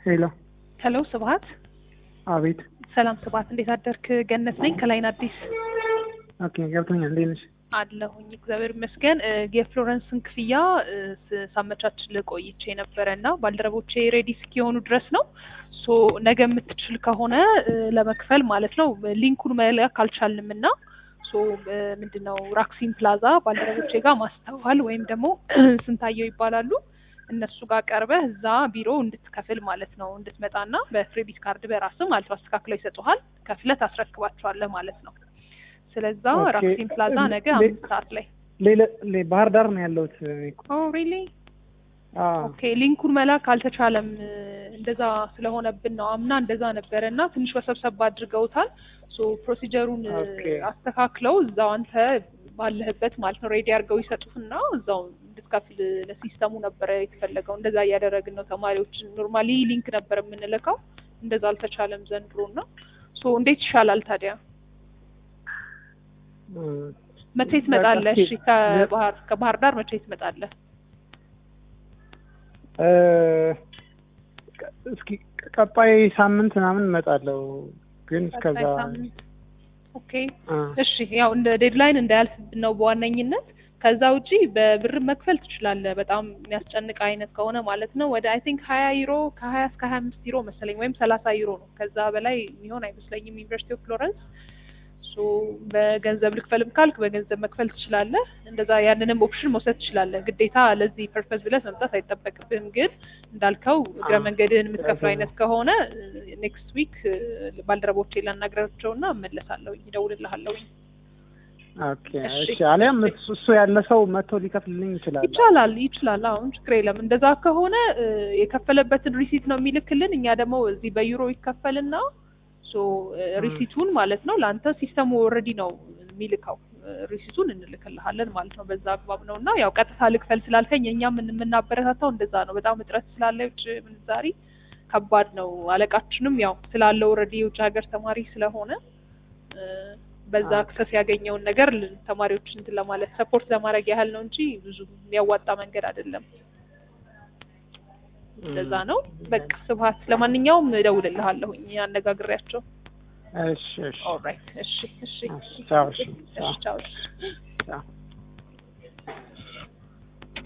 ሄሎ ሄሎ ስብሀት አቤት ሰላም ስብሀት እንዴት አደርክ ገነት ነኝ ከላይን አዲስ ኦኬ ገብቶኛል እንዴት ነሽ አለሁኝ እግዚአብሔር ይመስገን እ የፍሎረንስን ክፍያ እ ስ- ሳመቻች ልቆይቼ ነበረ እና ባልደረቦቼ ሬዲ እስኪሆኑ ድረስ ነው ሶ ነገ የምትችል ከሆነ እ ለመክፈል ማለት ነው ሊንኩን መላክ አልቻልንም እና ሶ እ ምንድን ነው ራክሲን ፕላዛ ባልደረቦቼ ጋር ማስተዋል ወይም ደግሞ ስንታየው ይባላሉ እነሱ ጋር ቀርበህ እዛ ቢሮ እንድትከፍል ማለት ነው እንድትመጣና በክሬዲት ካርድ በራስህ ማለት ነው አስተካክለው ይሰጡሃል ከፍለህ ታስረክባቸዋለህ ማለት ነው ስለዛ ኦኬ። ራክሲን ፕላዛ ነገ ሌ- አምስት ሰዓት ላይ ሌላ ሌ- ባህር ዳር ነው ያለሁት እኔ እኮ። ኦ ሪሊ አዎ ኦኬ ሊንኩን መላክ አልተቻለም እ እንደዛ ስለሆነብን ነው አምና እንደዛ ነበረ እና ትንሽ ወሰብሰብ አድርገውታል ሶ ፕሮሲጀሩን እ ኦኬ። አስተካክለው እዛው አንተ ባለህበት ማለት ነው ሬዲ አድርገው ይሰጡህና እዛው እንድትከፍል ለሲስተሙ ነበረ የተፈለገው እንደዛ እያደረግን ነው ተማሪዎችን ኖርማሊ ሊንክ ነበር የምንልከው እንደዛ አልተቻለም ዘንድሮ እና ሶ እንዴት ይሻላል ታዲያ እም፣ መቼ ትመጣለህ በቃ እሺ ከባህር ከባህር ዳር መቼ ትመጣለህ እ፣ ቀ- እስኪ ቀጣይ ሳምንት ምናምን እመጣለሁ ግን እስከዛ ቀጣይ ሳምንት ኦኬ አ፣ እሺ ያው እንደ ዴድላይን እንዳያልፍብን ነው በዋነኝነት ከዛ ውጪ በብር መክፈል ትችላለህ በጣም የሚያስጨንቅ አይነት ከሆነ ማለት ነው ወደ አይ ቲንክ ሀያ ዩሮ ከሀያ እስከ ሀያ አምስት ዩሮ መሰለኝ ወይም ሰላሳ ዩሮ ነው ከዛ በላይ የሚሆን አይመስለኝም ዩኒቨርሲቲ ኦፍ ፍሎረንስ ሶ በገንዘብ ልክፈልም ካልክ በገንዘብ መክፈል ትችላለህ እንደዛ ያንንም ኦፕሽን መውሰድ ትችላለህ ግዴታ ለዚህ ፐርፐዝ ብለህ መምጣት አይጠበቅብህም ግን እንዳልከው እግረ አዎ። መንገድህን የምትከፍለው አይነት ከሆነ ኔክስት ዊክ ባልደረቦቼ ላናግራቸውና እመለሳለሁኝ እደውልልሃለሁኝ ኦኬ እሺ። እሺ አሊያም እሱ እሱ ያለ ሰው መጥቶ ሊከፍልልኝ ይችላል ይቻላል ይችላል አሁን ችግር የለም እንደዛ ከሆነ እ፣ የከፈለበትን ሪሲት ነው የሚልክልን እኛ ደግሞ እዚህ በዩሮ ይከፈልና ሶ እ፣ ሪሲቱን ማለት ነው ለአንተ ሲስተሙ ኦልሬዲ ነው የሚልከው እ፣ ሪሲቱን እንልክልሃለን ማለት ነው በዛ አግባብ ነው እና ያው ቀጥታ ልክፈል ስላልከኝ እኛም የምን- የምናበረታታው እንደዛ ነው በጣም እጥረት ስላለ የውጭ ምንዛሪ ከባድ ነው አለቃችንም ያው ስላለው ኦልሬዲ የውጭ ሀገር ተማሪ ስለሆነ እ፣ በዛ አዎ። አክሰስ ያገኘውን ነገር ል- ተማሪዎች እንትን ለማለት ሰፖርት ለማድረግ ያህል ነው እንጂ ብዙ የሚያዋጣ መንገድ አይደለም። እንደዛ ነው። በቃ ስብሀት፣ ለማንኛውም እደውልልሃለሁኝ አነጋግሬያቸው። እሺ እሺ ኦልራይት። እሺ፣ እሺ፣ እሺ፣ ቻው፣ እሺ፣ እሺ፣ ቻው። ቻው